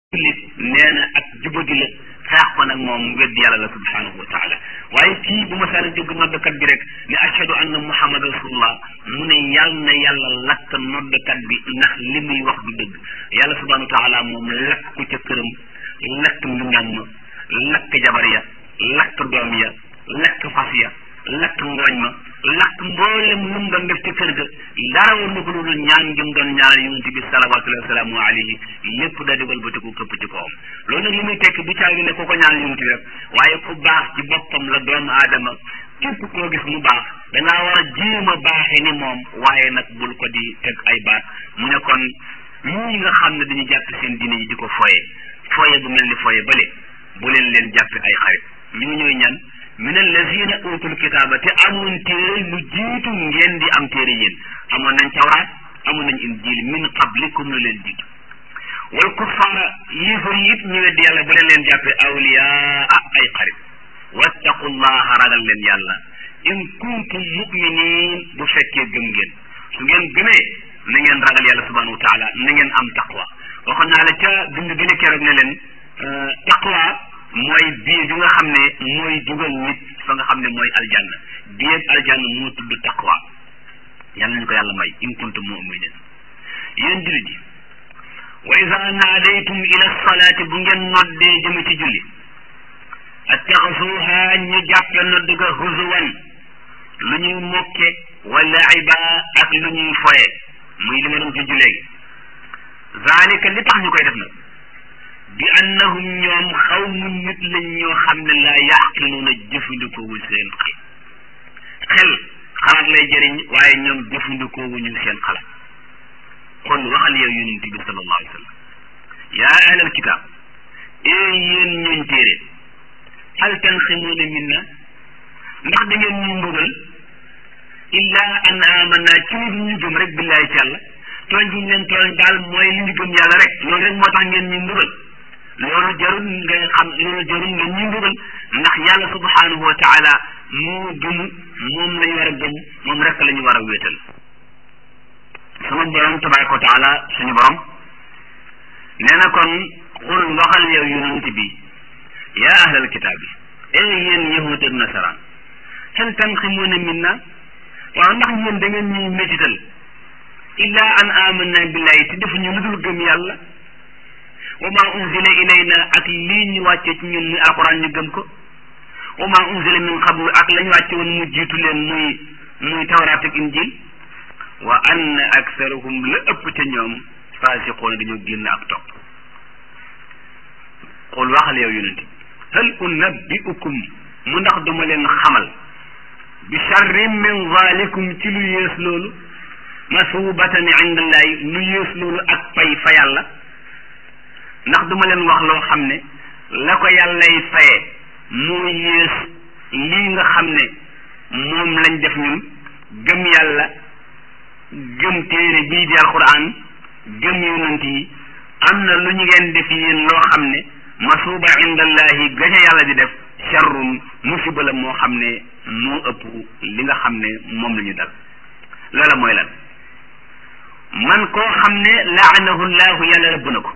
jullit nee na ak jubadi la xeex ko nag moom wedd yàlla la subhanahu wa taala waaye kii bu ma saana dégg noddkat bi rek ne ashhadu anna muhammad rasulullah mu ne yàll na yàlla lakk noddkat bi ndax li muy wax du dëgg yàlla subhanahu wa taala moom lakk ko ca këram lakk mbindam ma lakk jabar ya lakk doom ya lakk fas ya lakk ngooñ ma lakk mboolem lu mu doon def ci kër ga dara woon na ko loolu ñaan jëm doon ñaanal yonent bi salawatullahi wasalaamu alayhi lépp daa di walbatiku këpp ci kawam loolu nag li muy tekki du caagi ne ko ko ñaanal yonent bi rek waaye ku baax ci boppam la doomu aadama képp koo gis mu baax dangaa war a jéem a baaxee ni moom waaye nag bul ko di teg ay baat mu ne kon ñii nga xam ne dañu jàpp seen diine yi di ko foye foye bu mel ni foye bale bu leen leen jàppe ay xarit ñu ñooy ñan min allazina utul kitaaba te amoon téere lu jiitu ngeen di am téere yéen amoon nañ tawraat amoon nañ injil min qablikum lu leen jiitu wal kuffaara yéefar yi it ñu weddi yàlla bu leen leen jàppe awliyaa ay xarit wattaqullaha ragal leen yàlla in kuntum muminin bu fekkee gëm ngeen su ngeen gëmee na ngeen ragal yàlla subhanahu wa taala na ngeen am taqwa waxoon naa la ca dund gën a keroog ne leen taqwa mooy bii bi nga xam ne mooy dugal nit fa nga xam ne mooy aljanna bii ak aljanna moo tudd taqwa yàlla nañu ko yàlla may in kuntum mu'minin yéen jullit yi wa iza naadaytum ila salaati bu ngeen noddee jëme ci julli attaxasuha ñu jàppe nodd ga huzuwan lu ñuy mokke wala iba ak lu ñuy foye muy li ma doon junj léegi zalika li tax ñu koy def nag bi annahum ñoom xaw mu nit lañ ñoo xam ne laa yaqiluuna jëfandikoowul seen xel xel xalaat lay jëriñ waaye ñoom jëfandikoowuñu seen xalaat kon waxal yow yonent bi sallallahu alayhi wa sallam yaa ahlal kitaab ee yéen ñooñ téere hal tanximuuna minna ndax da ngeen ñu mbugal illaa an amanna ci lu ñu gëm rek billahi ci yàlla tooñ bi ñu leen tooñ daal mooy li ñu gëm yàlla rek loolu rek moo tax ngeen ñu mbugal loolu jarul nga xam loolu jarul nga ñu mbugal ndax yàlla subhanahu wa taala moo gëm moom lañ war a gëm moom rek la ñu war a wéetal sama borom tabaraka wa taala suñu borom nee na kon xul waxal yow yonent bi yaa ahlal kitaab yi ee yéen yahud ak nasaraan hal tanximuuna minna waaw ndax yéen da ngeen ñuy métital illa an amanna billahi te defuñu lu dul gëm yàlla wa ma unzila ilayna ak lii ñu wàcce ci ñun muy alquran ñu gëm ko wa ma unzila min qablu ak la ñu wàcce woon mu jiitu leen muy muy tawraat ak injil wa anna aksarahum la ëpp ca ñoom fasiqoona dañoo génn ak topp xul waxal yow yonente hal unabbiukum mu ndax duma leen xamal bi charrin min zalikum ci lu yées loolu masubatan indallahi lu yées loolu ak pay fa yàlla ndax duma leen wax loo xam ne la ko yàllay faye moo yées lii nga xam ne moom lañ def ñun gëm yàlla gëm téere bii di alquran gëm yonent yi am na lu ñu ngeen def yéen loo xam ne masuba indallahi gaca yàlla di def charrun musiba la moo xam ne moo ëpp li nga xam ne moom la ñu dal loola mooy lan man koo xam ne laanahu llahu yàlla rëbb na ko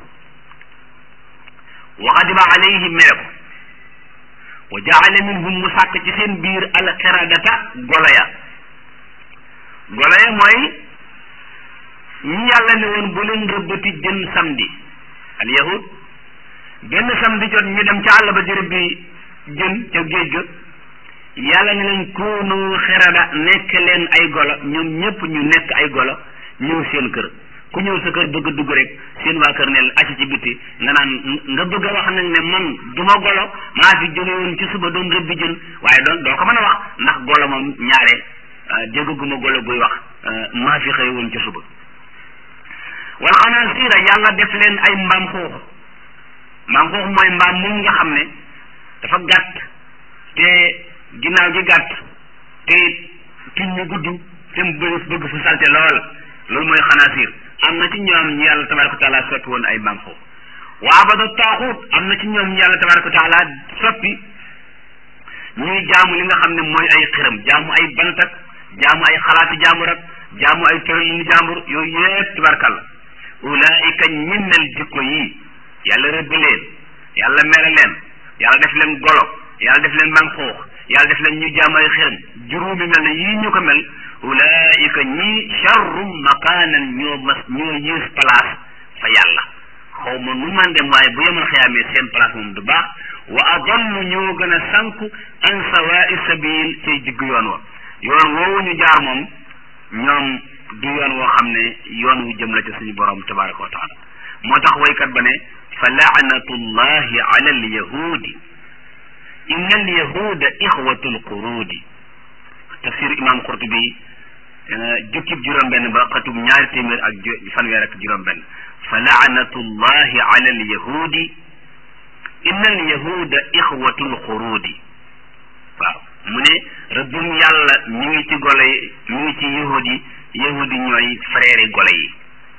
wa xadiba alayhi mere ko wa jaala minhum mu sàkk ci seen biir alxiradata golo ya golo ya mooy ñi yàlla ne woon bu leen rëbbati jën samedi al yahud benn samedi jot ñu dem ca àll ba jërëb bi jën ca géej ga yàlla ne leen koonu xerada nekk leen ay golo ñoom ñëpp ñu nekk ay golo ñëw seen kër ku ñëw sa kër bëgg dugg rek seen waa kër ne la acc ci bitti nga naan nga bëgg a wax nag ne man du ma golo maa fi jóge woon ci suba doon rëbbi jën waaye doon doo ko mën a wax ndax golo moom ñaare déggaguma golo guy wax maa fi xëy woon ci suba wala xanaa siira yàlla def leen ay mbaam xuux mbaam xuux mooy mbaam moom nga xam ne dafa gàtt te ginnaaw gi gàtt te tuñ ñu gudd te mu bëgg bëgg fu salte lool loolu mooy xanaasiir am na ci ñoom ñu yàlla tabaraka wa taala soppi woon ay mbaam xuux wa abada taaxuut am na ci ñoom ñu yàlla tabaraka wa taala soppi ñuy jaamu li nga xam ne mooy ay xiram jaamu ay bantak jaamu ay xalaati jaambur ak jaamu ay tëralini jaambur yooyu yëpp tabarakàlla ulaika ñi mel jikko yi yàlla rëbb leen yàlla mere leen yàlla def leen golo yàlla def leen manxuux yàlla def leen ñu jaamay xërëm juróomi mel ne yii ñu ko mel ulaika ñii charrum makaanan ñoo mas ñoo yées place fa yàlla xaw ma nu man dem waaye bu yemal xiyaamee seen place moom du baax wa adallu ñoo gën a sànku an sawaai sabil cay digg yoon wa yoon woowu ñu jaar moom ñoom du yoon woo xam ne yoon wu jëm la ca suñu borom tabaraka wa taala moo tax waykat ba ne fa laanatullahi ala alyahudi inna alyahuda ixwatu alqurudi tafsir imam qurtubi jukkib juróom-benn ba xatum ñaari téeméer ak fanweer ak juróom-benn fa laanatullahi ala alyahudi inna alyahuda ixwatu alqurudi waaw mu ne rëbbum yàlla mi ngi ci golo yi mi ngi ci yahud yi yahud yi ñooy frère yi golo yi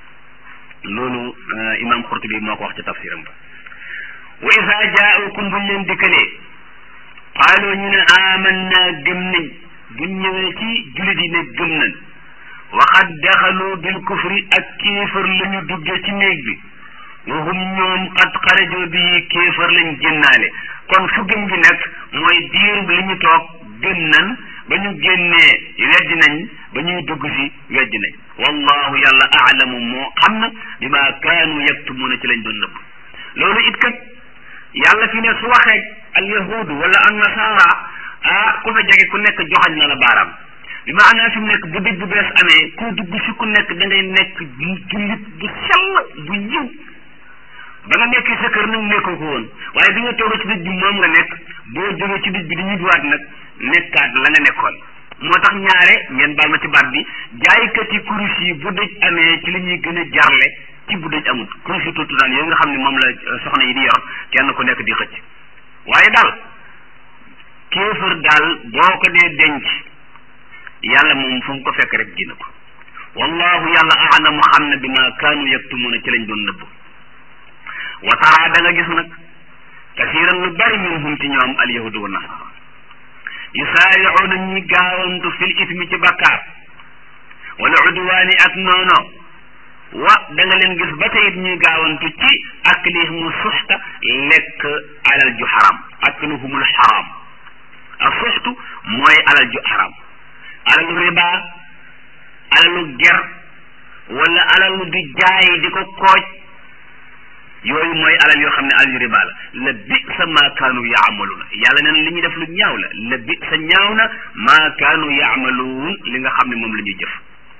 loolu imam Qurtubi moo ko wax ci tafsiram ba wa isa jaaukum buñ leen dikkalee qaalu ñu ne amanna gëm nañ buñ ñëwee ci julit yi ne gëm nañ waxad daxalu bil kufri ak kéefër la ñu duggee ci néeg bi wa hum ñoom qad xarajoo bi kéefër lañ génnaale kon fu gëm gi nekk mooy diirub li ñu toog gëm nañ ba ñu génnee weddi nañ ba ñuy dugg si weddi nañ wallahu yàlla aalamu moo xam na bi ma kaanu yaktumuuna ci lañ doon nëbb loolu it kat yàlla fi ne su waxee al yahudu wala an nasara ah ku fa jege ku nekk joxañ na la baaraam bi maanaa fi mu nekk bu dëj bu bees amee ku dugg si ku nekk da ngay nekk jullit bu sell bu yiw ba nga nekkee sa kër nag nekkoo ko woon waaye bi nga toog ci dëj bi moom nga nekk boo jógee ci dëj bi di ñibbiwaat nag nekkaat la nga nekkoon moo tax ñaare ngeen baal ma ci baat bi jaaykati kurus yi bu dëj amee ci li ñuy gën a jarle ci bu dëj amul kurus yi tuuti daan yooyu nga xam ne moom la soxna yi di yor kenn ku nekk di xëcc waaye daal kéefër daal boo ko dee denc yàlla moom fu mu ko fekk rek gina ko wallahu yàlla aalamu xam ne bi ma kaanu yaktumuuna ci lañ doon nëbb wa tara da nga gis nag kasiran lu bari minhum ci ñoom al yahudu wa nasara yusaaricuuna ñi gaawantu fil ismi ci bakkaar wala udwaani ak noono wa da nga leen gis ba tey it ñuy gaawantu ci aklihimu suxta lekk alal ju xaram akluhumul xaram a suxtu mooy alal ju xaram alalu riba alalu ger wala alalu di jaay di ko kooj yooyu mooy alal yoo xam ne alal yu riba la la bi sa maa kaanu yaamaluuna yàlla neen li ñuy def lu ñaaw la la bi sa ñaaw na maa kaanu yaamaluun li nga xam ne moom la ñuy jëf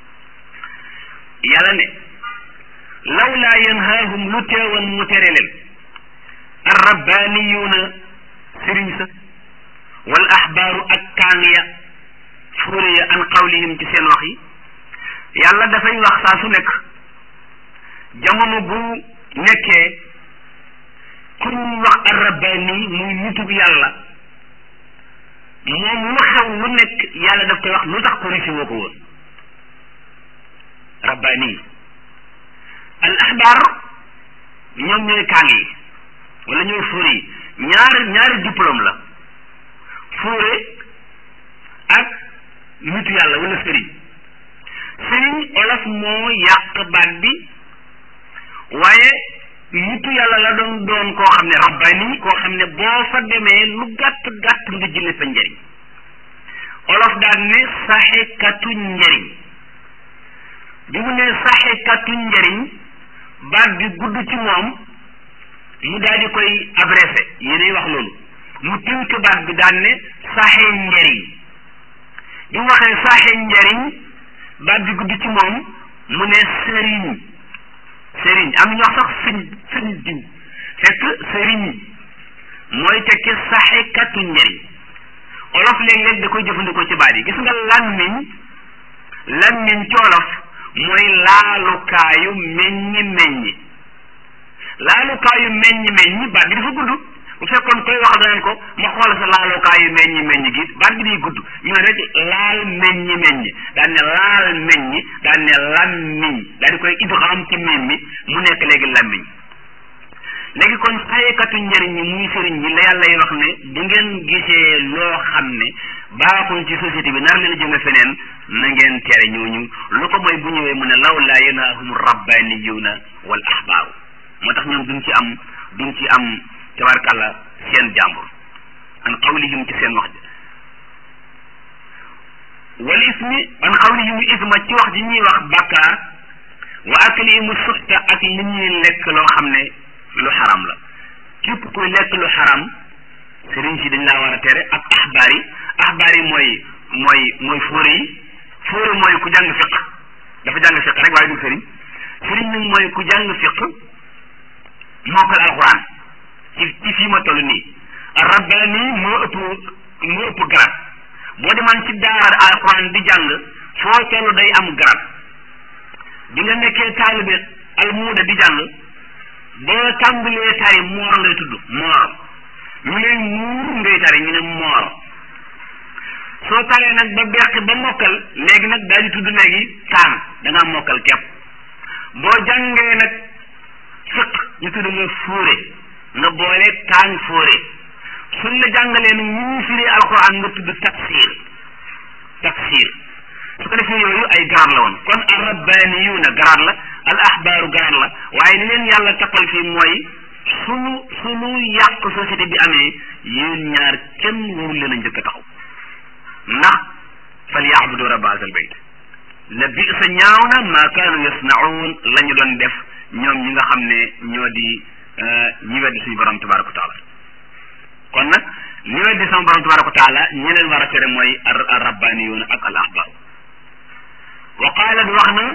yàlla ne lawlaa yanhaahum lu teewoon mu tere leen arrabbaaniyuuna sëriñ sa wal axbaaru ak kaan ya fuure ya an qawlihim ci seen wax yi yàlla dafay wax saa su nekk jamono bu nekkee ku ñuy wax arrabbaani muy nitug yàlla moom lu xew lu nekk yàlla daf koy wax lu tax ko risi woo ko woon rabbaani al axbaar ñoom ñooy kaan yi wala ñooy fuure yi ñaari ñaari diplôme la fuure ak nitu yàlla wala sëriñ sëriñ olof moo yàq baat bi waaye nitu yàlla la doon doon koo xam ne rabbani koo xam ne boo fa demee lu gàtt gàtt nga jële fa njëriñ olof daan ne saxekatu njëriñ bi mu ne saxekatu njëriñ baat bi gudd ci moom mu daal di koy abrégé yéenay wax loolu mu tënk baat bi daan ne saxe njëriñ bi mu waxee saxe njëriñ baat bi gudd ci moom mu ne sëriñ sëriñ am ñu wax sax sëñ sëñ diw fekk sëriñ mooy tekki saxekatu njëriñ olof léeg-léeg da koy jëfandikoo ci baat yi gis nga làmmiñ làmmiñ ci olof mooy laalukaayu meññi meññi laalukaayu meññi meññi baat bi dafa gudd bu fekkoon koy wax daneen ko ma xool sa laalukaayu meññi meññi gi baat bi day gudd ñu ne rek laal meññi meññi daan ne laal meññi daan ne lammiñ daal di koy idgham ci miim mi mu nekk léegi lammiñ léegi kon sayekatu njëriñ ñi muy sëriñ ñi la yàlla yi wax ne bu ngeen gisee loo xam ne baaxul ci société bi nar leen a jëme feneen na ngeen tere ñooñu lu ko mooy bu ñëwee mu ne law laa yanhaahum rabbaniyuuna wal ahbaaru moo tax ñoom duñ ci am duñ ci am tabarkàlla seen jàmbur an qawlihim ci seen wax ji wal ismi an qawlihim isma ci wax ji ñuy wax bàkkaar wa aklihim suxta ak li ñuy lekk loo xam ne lu xaram la képp kuy lekk lu xaram sëriñ si dañ laa war a tere ak axbaar yi axbaar yi mooy mooy mooy fóore yi fóore mooy ku jàng fiq dafa jàng fiq rek waaye du sëriñ sëriñ nag mooy ku jàng fiq mokkal alxuraan ci ci fii ma toll nii rabbaani moo ëpp moo ëpp garab boo demaan ci daara alxuraan di jàng foo toll day am garab bi nga nekkee taalibe almuuda di jàng boo tàmbalee tari moor ngay tudd moor ñu lay muur ngay tari ñu ne moor soo taree nag ba beqi ba mokkal léegi nag daal di tudd léegi taan da ngaa mokkal kepp boo jàngee nag fiq ñu tudd nga fóore nga boole taan fóore suñ la jàngalee nag ñu ñu firi alxuraan nga tudd tafsir tafsir su ko defee yooyu ay garaat la woon kon al rabbaniyuuna garaat la al ahbaaru garaat la waaye li leen yàlla tappal fii mooy sunu sunu yàq société bi amee yéen ñaar kenn warul leen a njëkk a taxaw ndax fal yaabudu rabba hazal bayt la bi sa ñaaw na maa kaanu yasnaun la ñu doon def ñoom ñi nga xam ne ñoo di ñi weddi suñu borom tabaraka wa taala kon nag ñi weddi sama borom tabaraka wa taala ñi leen war a tere mooy ar rabbaniyuuna ak al ahbaar wa qaalat wax na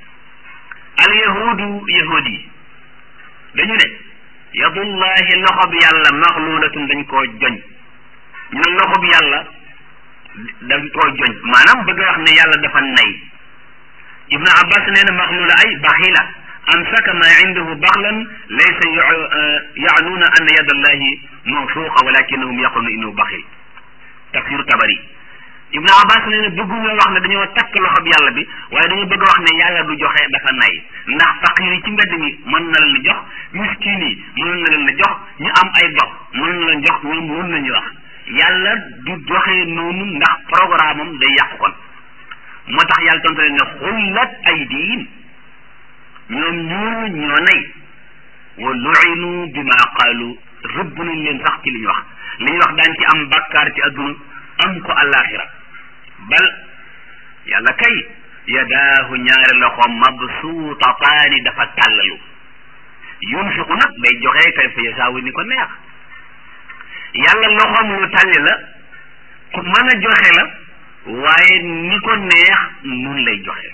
al yahudu yahud yi dañu ne yadullahi loxo bi yàlla maxluulatun dañ koo joñ ñu ne loxo bi yàlla dañ koo joñ maanaam bëgg wax ne yàlla dafa nay ibnu abbas nee na maxluula ay baxila amsaka ma indahu baxlan laysa yaanuuna anna yadallahi mawsuuqa walakinahum yaquluna innahu baxil tafsiru tabari ibnu abbas nee na bëgguñoo wax ne dañoo takk loxo bi yàlla bi waaye dañoo bëgg wax ne yàlla du joxe dafa nay ndax faqir yi ci mbedd mi mën na leen jox miskin yi mën na leen jox ñu am ay dox mën na leen jox ñoom loolu la ñuy wax yàlla du joxe noonu ndax programme am day yàqu kon moo tax yàlla tontu leen ne xullat aydiin ñoom ñooñu ñoo nay wa lu'inu bima qaalu rëbb nañ leen sax ci li ñu wax li ñu wax daan ci am bakkaar ci adduna am ko àllaaxira bal yàlla kay yadaahu ñaari loxo mabsuutataani dafa tàllalu yunfiqu nag day joxe kay fa yasaawu ni ko neex yàlla loxoom lu tàlli la ku mën a joxe la waaye ni ko neex nun lay joxe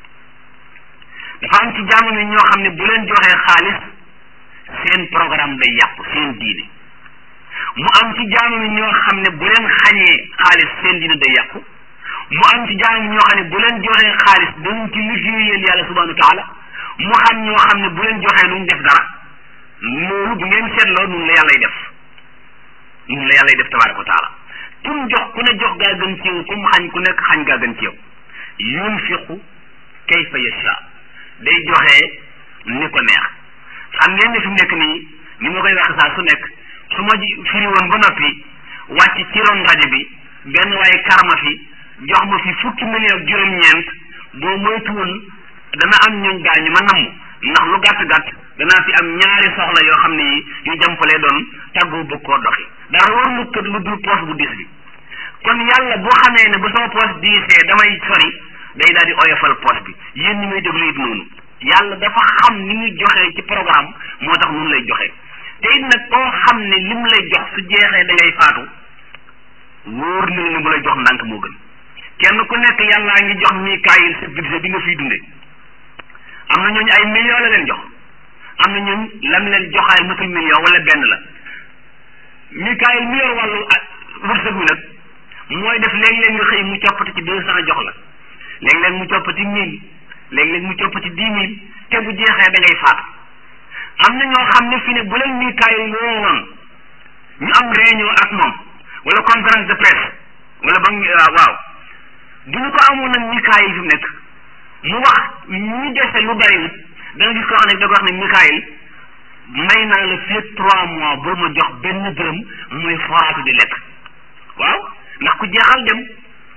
dafa am ci jamono yi ñoo xam ne bu leen joxee xaalis seen programme day yàqu seen diine mu am ci jamono ñoo xam ne bu leen xañee xaalis seen diine day yàqu mu am ci jamono ñoo xam ne bu leen joxee xaalis dañ ci liggéeyal yàlla subhanahu wa taala mu xam ñoo xam ne bu leen joxee duñ def dara loolu bu ngeen seetloo nun la yàllay def nun la yàllay def tabaraka wa taala kum jox ku ne jox gaa gën ci yow kum xañ ku nekk xañ gaa gën ci yow yunfiqu kayfa yasha day joxe ni ko neex xam ngeen ne fi mu nekk nii ni ma koy wax saa su nekk su ma firi woon ba noppi wàcc ci ron rajo bi benn waaye karma fi jox ma fi fukki million ak juróom-ñeent boo moytuwul dana am ñooñ gaañu ma namm ndax lu gàtt gàtt danaa fi am ñaari soxla yoo xam ne yi yu jàmpalee doon tàggoo bëgg koo doxi dara war lu kët lu dul poos bu diis bi kon yàlla boo xamee ne bu sama poos diisee damay sori day daal di oyofal poos bi yéen ñi muy déglu it noonu yàlla dafa xam ni muy joxee ci programme moo tax nun lay joxe te it nag koo xam ne lim lay jox su jeexee da ngay faatu wóor na ne bu lay jox ndànk moo gën kenn ku nekk yàllaa ngi jox Mikaayil sa budget bi nga fiy dunde am na ñooñu ay millions la leen jox am na ñun lam leen joxaay matul million wala benn la Mikaayil mi yor wàllu wërsëg wi nag mooy def léeg-léeg nga xëy mu coppati ci deux cent jox la léeg-léeg mu coppati mille léeg-léeg mu coppati dix mille te bu jeexee da ngay faatu am na ñoo xam ne fi ne bu leen Mikaayil woowoon ñu am réunion ak moom wala conférence de presse wala ba waaw bu ñu ko amoon nag Mikaayil fi mu nekk mu wax ñu dese lu bariwut da nga gis koo xam ne da ko wax ne Mikaayil may naa la fii trois mois boo ma jox benn dërëm muy foraatu di lekk waaw ndax ku jeexal dem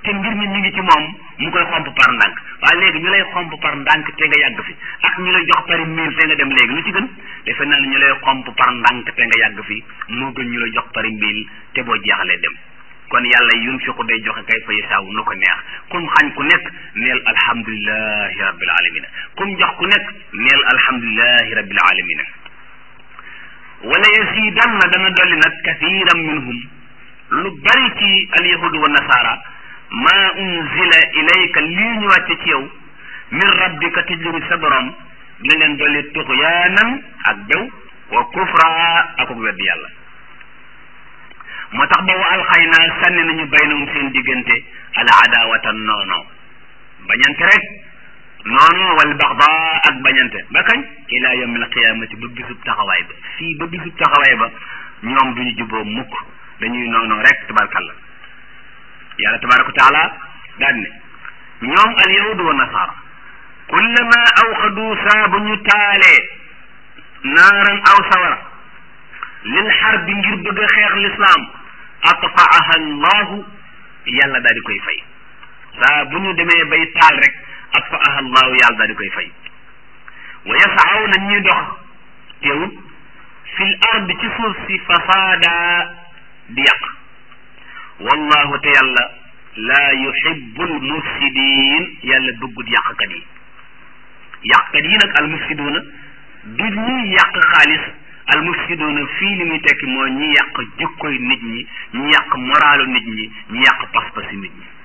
te mbir mi mi ngi ci moom mu koy xomp par ndànk waaye léegi ñu lay xomp par ndànk te nga yàgg fi ak ñu lay jox pari mille te nga dem léegi lu ci gën defe naa ne ñu lay xomp par ndànk te nga yàgg fi moo gën ñu lay jox pari mille te boo jeexalee dem kon yàlla yunfiqu day joxe kay fa yasaaw nu ko neex kum xañ ku nekk neel alhamdulilahi rabbil alamina kum jox ku nekk neel alhamdulilahi rabbil alamina wala yasidanna dana dolli nag kathiran minhum lu bari ci alyahudu wa nasara ma unzila ilayka lii ñu wàcce ci yow min rabbika te jóge sa borom dina leen dolli tuxyaanan ak bew wa kufra ak ak weddi yàlla moo tax boobu alxaynaa sànni nañu baynahum seen diggante al adawata noono bañante rek noono wal baxda ak bañante ba kañ ila yawm al qiyamati ba bisub taxawaay ba fii ba bisub taxawaay ba ñoom duñu juboo mukk dañuy noonu rek tabarkalla yàlla tabaraka wa taala daan ne ñoom al yahudu wa nasara kullama awxadu saa bu ñu taalee naaran aw sawara lil xarbi ngir bëgg a xeex lislaam atfaaha allahu yàlla daal di koy fay saa bu ñu demee bay taal rek atfaaha allahu yàlla daal di koy fay wa yasaaw na ñuy dox teewut fil ard ci suuf si fasaada di yàq wallahu te yàlla laa yuhibbul mufsidin yàlla bëggut yàqkat yi yàqkat yi nag al mufsiduuna du ñuy yàq xaalis al mufsiduuna fii li muy tekki mooy ñi yàq jikkoy nit ñi ñi yàq moralu nit ñi ñi yàq pas-pasi nit ñi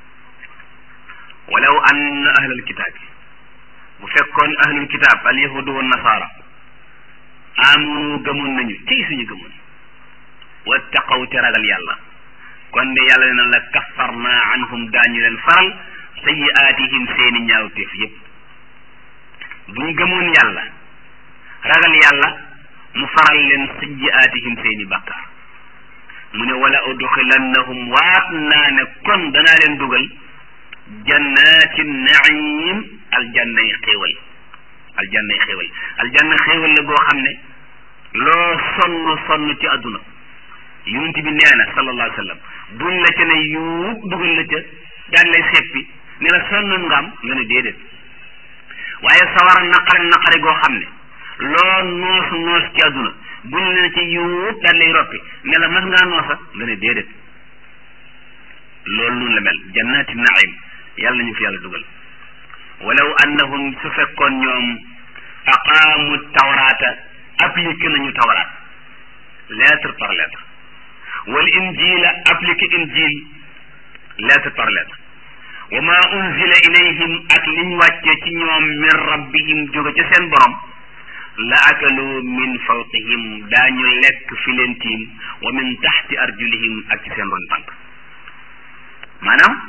walaw anna ahlal kitaab bu fekkoon ahlul kitaab al yahudu wa nasaara amunu gëmoon nañu tey suñu gëmoon wattaqaw te ragal yàlla kon de yàlla ne na la kaffarna anhum daañu leen faral sayiaatihim seeni ñaawteef yépp buñ gëmoon yàlla ragal yàlla mu faral leen sayiaatihim seeni bàkkaar mu ne wala udxilannahum waat naa ne kon danaa leen dugal jannaati naim aljannay xéewal aljannay xéewal aljanna xéewal la goo xam ne loo sonn sonn ci àdduna yonent bi nee na sallallahu alayhi wa sallam buñ la ca ne yuub dugal la ca daan lay seppi ne la sonnoon nga am nga ne déedéet waaye sawara naqari naqari goo xam ne loo noos noos ci àdduna buñ la ci yuub daan lay roppi ne la mas ngaa noosa nga ne déedéet loolu noonu la mel jannaati naim yàlla nañu fi yàlla dugal walaw annahum su fekkoon ñoom aqaamu tawraata appliqué nañu tawraat lettre par lettre wal injila appliqué injil lettre par lettre wa ma unzila ilayhim ak liñ wàccee ci ñoom min rabbihim jóge ca seen borom la akalu min fawqihim daañu lekk fi leen tiim wa min taxti arjulihim ak ci seen ron tànk maanaam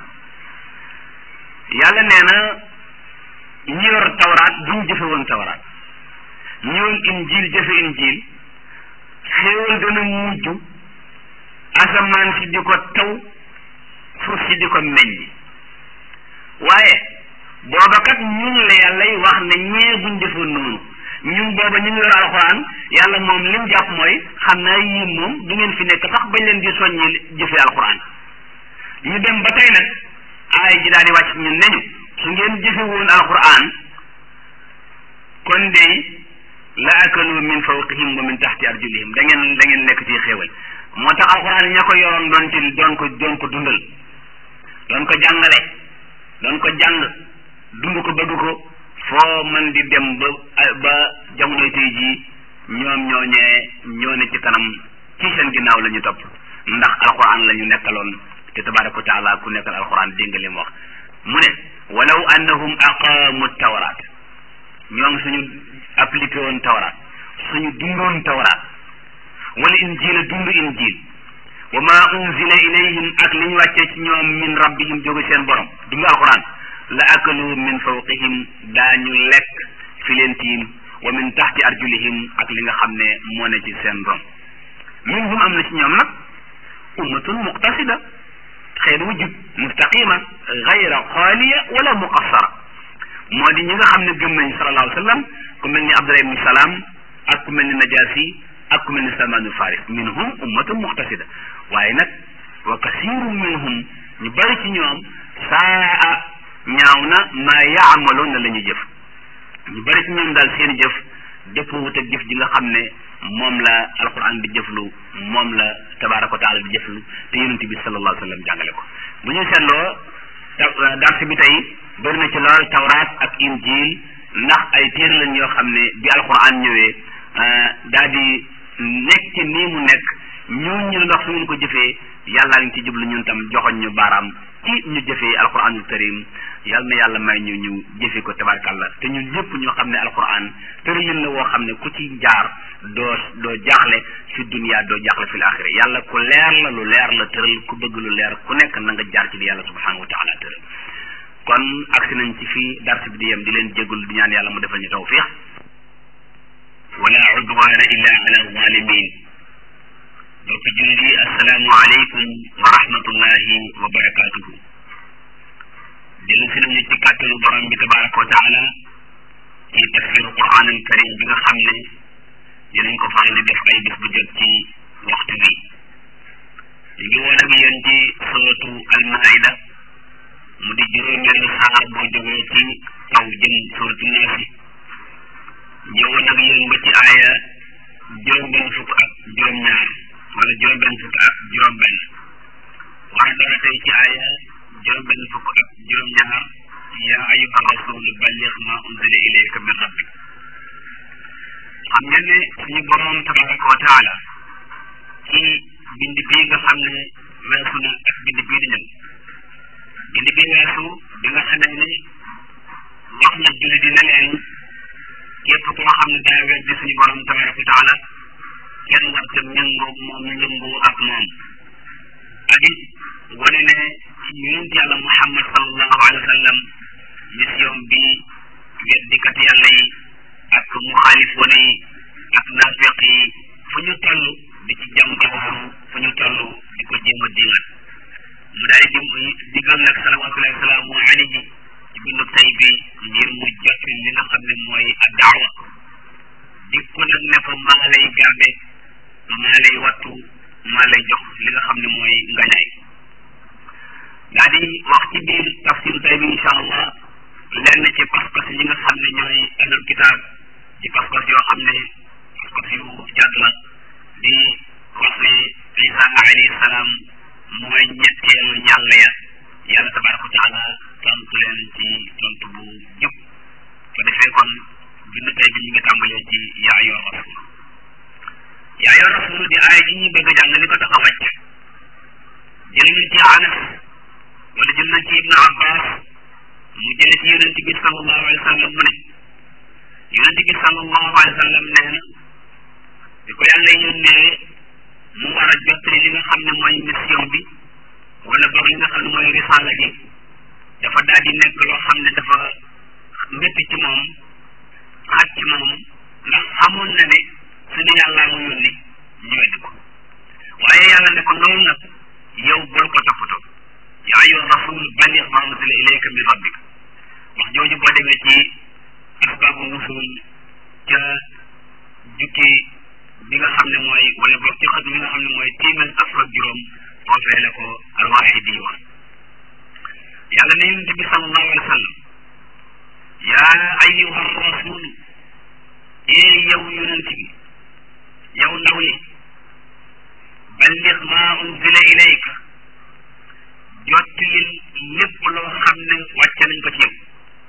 yàlla nee na ñi yor tawraat buñ jëfe woon tawraat ñi yor injil jëfe injil xéewal dana mujj asamaan si di ko taw suuf si di ko meññ waaye booba kat ñun la yàllay wax ne ñee buñ defoon noonu ñun booba ñu ngi yor alxuraan yàlla moom lim jàpp mooy xam naa yii moom du ngeen fi nekk sax bañ leen di soññi jëfe alxuraan ñu dem ba tey nag aay ji daal di wàcc ñun neñu su ngeen jëfe woon alxuraan kon dey la akalu min fawqihim wa min taxti arjulihim da ngeen da ngeen lekk ci xéewal moo tax alxuraan ña ko yoroon doon ci doon ko doon ko dundal doon ko jàngale doon ko jàng dund ko bëgg ko foo man di dem ba ba jamonoy tey jii ñoom ñooñee ñoo ne ci kanam ci seen ginnaaw la ñu topp ndax alxuraan la ñu nekkaloon te tabaraka wa taala ku nekkal alxuraan dégg nga li mu wax mu ne walaw annahum aqaamu tawraat ñoom suñu appliqué woon tawraat suñu dundoon tawraat wala injila dund injil wa ma unzila ilayhim ak li ñu wàccee ci ñoom min rabbihim jóge seen borom dund alquran la akalu min fawqihim daañu lekk fi leen tiim wa min taxti arjulihim ak li nga xam ne moo ne ci seen ron minhum am na ci ñoom nag ummatun muqtasida xeet wu jub mustaqima gayra xaaliya wala muqassara moo di ñi nga xam ne gëm nañ sallallahu alayhi wa sallam ku mel ni Abdullah ibn Salaam ak ku mel ni Najaasi ak ku mel ni Salmaanul Faris minhum ummatun muqtasida waaye nag wa kasirun minhum ñu bari ci ñoom saa ñaaw na maa yaamaloon na la ñuy jëf ñu bari ci ñoom daal seen jëf dëpp wut ak jëf ji nga xam ne moom la alquran di jëflu moom la tabaraka wa taala di jëflu te yonent bi sallallahu alayhi wa sallam jàngale ko bu ñu seetloo dars bi tey bëri na ci lool tawraat ak injil ndax ay téere lañ yoo xam ne bi alquran ñëwee daal di nekk nii mu nekk ñun ñu ndax su ngeen ko jëfee yàllaa ngi ci jublu ñun tam joxoñ ñu baaraam ci ñu jëfee alquranul karim yal na yàlla may ñu ñu jëfe ko tabarkàlla te ñun ñëpp ñoo xam ne alquran tëralin la woo xam ne ku ci jaar doo doo jaaxle fi dunia doo jaaxle fi axira yàlla ku leer la lu leer la tëral ku bëgg lu leer ku nekk na nga jaar ci li yàlla subhanahu wa taala tëral kon agsi nañ ci fii dars bi di yem di leen jégul di ñaan yàlla mu defal ñu tawfiq wala udwana illa ala zalimin donc julli assalaamu aleykum wa rahmatullahi wa barakatuhu dellu si nañu ci kàttanu borom bi tabaraka wa taala ci tafsiru quran al karim bi nga xam ne dinañ ko faral di def ay bés bu jot ci waxtu bi ñu ngi woon ak yéen ci suratu al maida mu di juróomeelu saar boo jógee ci taw jëm suratu naasi ñëwoon ak yéen ba ci aaya juróom-benn fukk ak juróom-ñaar wala juróom-benn fukk ak juróom-benn war dara tey ci aaya juróom-benn fukk ak juróom-ñaar yaa ayyuha rasul balligh ma unzila ilayka min rabbik xam ngeen ne suñu borom tabaraka wa taala ci bind bii nga xam ne weesu na ak bind bii di ñëw bind bii weesu bi nga xamee ne wax na julli di ne leen képp koo xam ne daa weddi suñu borom tabaraka wa taala kenn war te méngoo moom méngoo ak moom ak it wane ne ci yonent yàlla muhammad sallallahu alayhi wa sallam mission bi weddikat yàlla yi ak muxaalifoon yi ak naafeq yi fu ñu toll di ci jam jamono fu ñu toll di ko jéem a diingat mu daal di digal nag salawatullahi wasalaamu alayhi ci bindu tay bi ngir mu jot li nga xam ne mooy ak daawa dik ko nag ne ko maa lay garde maa lay wattu maa lay jox li nga xam ne mooy ngañaay daa di wax ci biir tafsir tay bi incha allah lenn ci pas-pas yi nga xam ne ñooy ahlul kitaab ci pas-pas yoo xam ne pas-pas yu jàdd la di wax ne isa alayhi salaam mooy ñetteelu yàlla ya yàlla tabaraka wa taala tontu leen ci tontu bu jub ko defee kon bindu tay bi ñu ngi tàmbalee ci yaa ayyuha rasul yaa ayyuha rasul di aaya ji ñuy bëgg a jàng li ko tax a wàcc jël nañ ci anas wala jël nañ ci ibnu abbas mu jële ci yonent bi sallallahu alayhi wa sallam mu ne yonent bi sallallahu alayhi wa sallam nee na di ko yàlla yónnee mu war a jottali li nga xam ne mooy mission bi wala boog li nga xam ne mooy risaala gi dafa daal di nekk loo xam ne dafa métti ci moom xaaj ci moom ndax xamoon na ne suñu yàllaa mu yónni ñu weddi ko waaye yàlla ne ko loolu nag yow bul ko toppatoo yaa ayyuha rasul balligh ma unzila ilayka min rabbik wax jooju boo demee ci asbaabu nusul ca jukki bi nga xam ne mooy wala boog ci xët mi nga xam ne mooy téeméer ak fukk juróom foofee la ko alwaxidi wax yàlla ne yonente bi sallallahu alayhi wa sallam yaa ayyuha rasul ee yow yonente bi yow ndaw li balligh ma unzila ilayka jottalil lépp loo xam ne wàcce nañ ko ci yow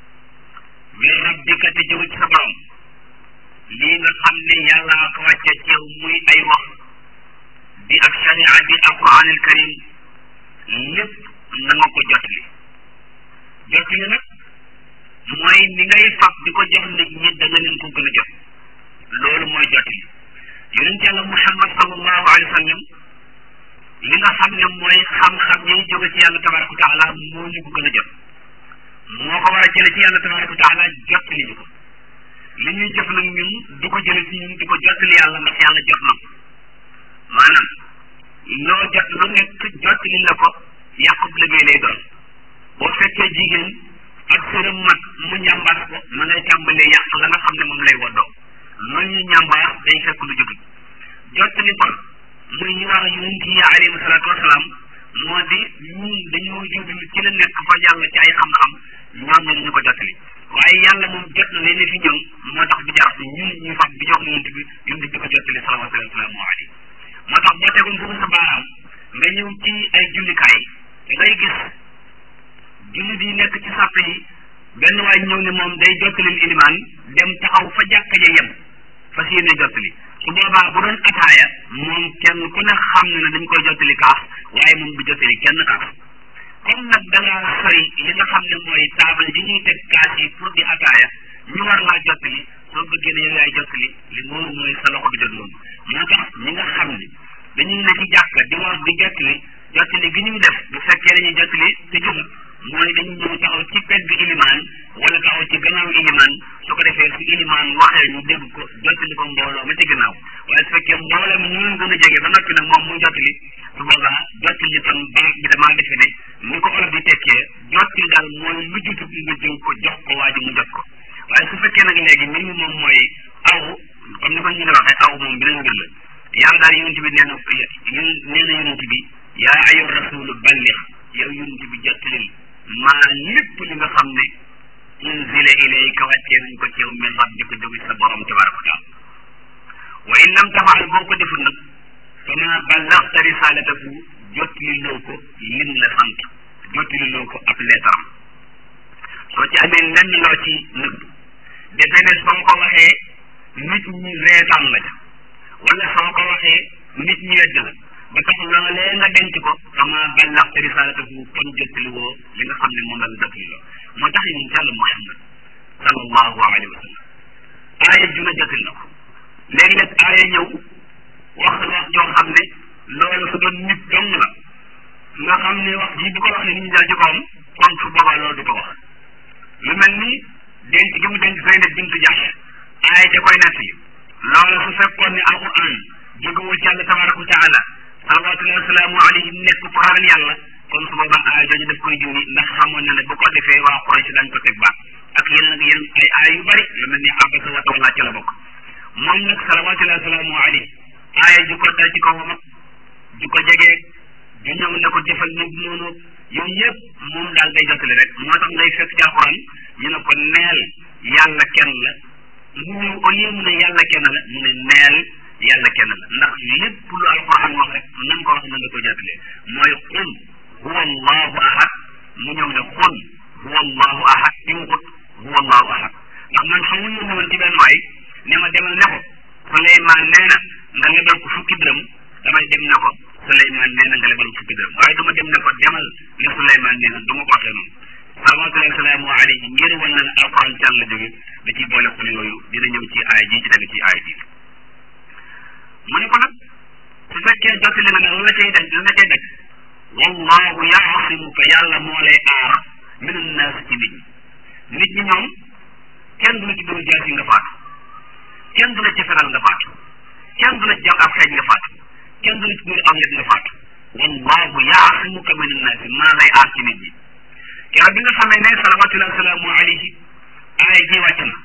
min rabbika te jóge ci sa borom lii nga xam ne yàlla ko wàcce ci yow muy ay wax di ak sharia di alquran al karim lépp na nga ko jottali jottali nag mooy ni ngay fab di ko jox nit ñi da nga leen ko gën a jot loolu mooy jottali yonent yàlla muhammad sallallahu alayhi wa sallam li nga xam ne mooy xam-xam yi jóge ci yàlla tabaraka wa taala moo ñu ko gën a jot moo ko war a jële ci yàlla tabaraka wa taala jot li ñu ko li ñuy jëf nag ñun du ko jële ci ñun di ko jottali yàlla ndax yàlla jot na maanaam loo jot lu nekk jottali la ko yàqub liggéey lay doon boo fekkee jigéen ak sërëm mag mu njàmbaas ko ma ngay tàmbalee yàq la nga xam ne moom lay woddoo loolu ñu njàmbaas day fekk lu jotut jottali kon muy ñu war a yonent yi alayhi salaatu wasalaam moo di ñun dañoo jublu ci la nekk fa yàlla ci ay xam-xam ñoom ñu ñu ko jottali waaye yàlla moom jot na leen fi ñëw moo tax bi jaar fi ñun ñu fab bi jox yonent bi yonent bi ko jottali salawaatu wasalaamu alayhi moo tax boo tegoon foofu sa baaraam nga ñëw ci ay jullikaay ngay gis jullit yi nekk ci sàpp yi benn waay ñëw ne moom day jottalil ilimaan dem taxaw fa jàkka ja yem fas yéene jottali su boobaa bu doon ataaya moom kenn ku ne xam ne ne dañ koy jottali kaas waaye moom du jottali kenn kaas comme nag da ngaa sori li nga xam ne mooy taabal bi ñuy teg kaas yi pour di ataaya ñu war laa jottali soo bëggee ne yow yaay jottali li moom mooy sa loxo du jot loolu moo tax ñi nga xam ne dañuy ne ci jàkka di war di jottali jottali gi ñuy def bu fekkee dañuy jottali te jubut mooy dañu ñëw taxaw ci pegg ilimaan wala taxaw ci gannaaw ilimaan su ko defee su ilimaan waxee ñu dégg ko jottali ko mbooloo ma ci gannaaw waaye su fekkee mbooloo mi ñu leen gën a jege ba noppi nag moom muy jottali su boobaa jottali kon baat bi damaa defe ne ni ko olof di tekkee jottali daal mooy lu jutu nga jëw ko jox ko waa ji mu jot ko waaye su fekkee nag léegi mbir mi moom mooy aw comme ni ko ñu waxee aw moom beneen mbir la yàlla daal yonent bi nee na nee na yonent bi yaa ayu rasulu ballix yow yonent bi jottalil maa lépp li nga xam ne unzila ilayka wàccee nañ ko ci yow min rabbika jóge sa borom tabaraka wa taala wa in lam tafaal boo ko deful nag fama ballaxta risalatahu jottali loo ko lim la sant jottali loo ko ab leetaram soo ci amee lenn loo ci nëbb defe ne soo ko waxee nit ñi reetaan la ca wala soo ko waxee nit ñi wedd la ba tax loolee nga denc ko fama ballaxta risalatahu kon jottali woo li nga xam ne moom la la jottali loo moo tax ñun jàll Muhammad sallallahu alayhi wa sallam aaya ju ne jottali na ko léegi nag aaya ñëw wax wax joo xam ne loolu su doon nit dong la nga xam ne wax ji bu ko waxee nit ñi dal ci kawam kon su boobaa loolu du ko wax lu mel ni denc gi mu denc Zeynab bintu Jahsh aaya ja koy nettali loolu su fekkoon ne alquran jógewul ci yàlla tabaraka wa taala salawatullahi wasalaamu alayhi nekk fu ragal yàlla kon su boobaa aaya jooju daf koy junni ndax xamoon na ne bu ko defee waa Quraysh dañ ko teg baat ak yeneen ak yeneen ay aaya yu bari lu mel ni abasa wa tawalla ci la bokk moom nag salawatullahi wasalaamu alayhi aaya ju ko dal ci kawam ak ju ko jegee ju ñëw ne ko defal nag noonu yooyu yëpp moom daal day jottali rek moo tax ngay fekk ci alquran ñu ne ko neel yàlla kenn la mu ñëw au lieu mu ne yàlla kenn la mu ne neel yàlla kenn la ndax lépp lu alquran wax rek na nga ko wax na nga ko jottalee mooy qul huwa allahu ahad mu ñëw ne qul huwa allahu ahad di waxut huwa allahu ahad ndax man xam nga ñu woon ci benn waay ne ma demal ne ko Suleymaan nee na nga lebal ko fukki dërëm damay dem ne ko Suleymaan nee na nga lebal ko fukki dërëm waaye duma dem ne ko demal ne Suleymaan nee na du ma ko waxee noonu salawaatullahi salaamu alayhi ngir wan na ne alquran ci la jóge da ciy boole xol yooyu dina ñëw ci aay ji ci tege ci aay ji mu ne ko nag su fekkee jottali nga nag la cay daj la cay daj wallahu yaasimuka yàlla moo lay aara min annaas ci nit ñi nit ñi ñoom kenn du la ci dóor jaasi nga faatu kenn du la ci feral nga faatu kenn du la ci jam ab xeej nga faatu kenn du la ci dóor aw yet nga faatu wallahu yaasimuka min annaas maa lay aar ci nit ñi keroog bi nga xamee ne salawatullahi salaamu alayhi aay ji wàcc na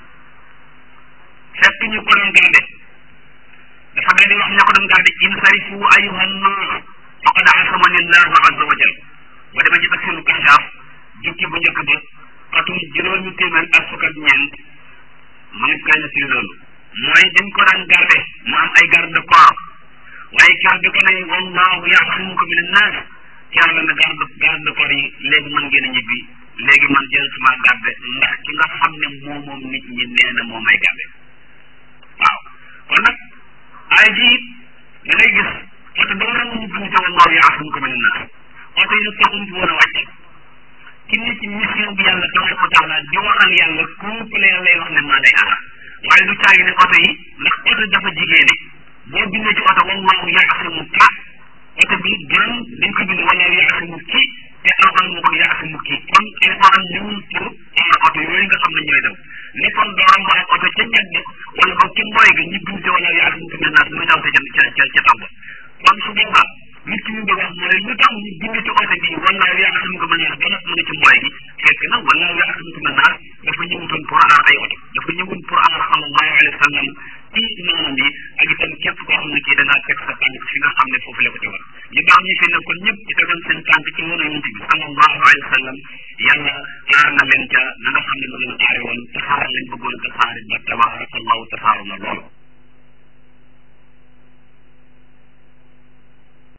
fekk ñu ko doon garde dafa daal di wax ña ko doon garde insarifu ayuha nnaas faqad asamani llahu azza wa jal ba dama ci tafsiru kashaaf jukki bu njëkk ba atum juróomi téeméer ak fukk ak ñeent mu ngi koy nettali loolu mooy dañ ko daan garde mu am ay garde corps waaye keroog bi ko ne wallahu yaxsimuka min annaas yàlla na garde garde corps yi léegi mën ngeen a ñibbi léegi man jëlatuma garde ndax ki nga xam ne moo moom nit ñi nee na moo may garde waaw kon nag ay ji da ngay gis oto ba nga ñu bind te wallahu yaasimuka min annaas oto yi nag taxum fi woon a wàcc ki ne ci mission bi yàlla tabaraka wa taala di waxal yàlla kooku la yàlla wax ne maa lay aar waaye du caagi ne oto yi ndax oto dafa jigéene boo bindee ci oto wallahu yaasimuka oto bi gën dañ ko bind wallahu yaasimuki te alxuraan moo ko yaasimuki kon alxuraan ñëwul pour aar oto yooyu nga xam ne ñooy daw ne kon dooram ba ak oto ca ñag ba wala boog ca mbooy ga ñu bind ci wallahu yaasimuka min naas muy daw ca ca ca ca taw ba kon su boobaa nit ki ñu bëgg wax mooy lu tax ñu bind ci oto bi wallahu yaasimuka min naas ba nag mu ne ci mbooy gi fekk na wallahu yaasimuka min naas dafa ñëwutoon pour aar ay oto dafa ñëwul pour aar sallallahu alayhi wa sallam ci noonam yi ak itam képp koo xam ne kii da ngaa teg sa tànk fi nga xam ne foofu la ko tegoon ñu baax ñi fi nekkoon ñëpp ci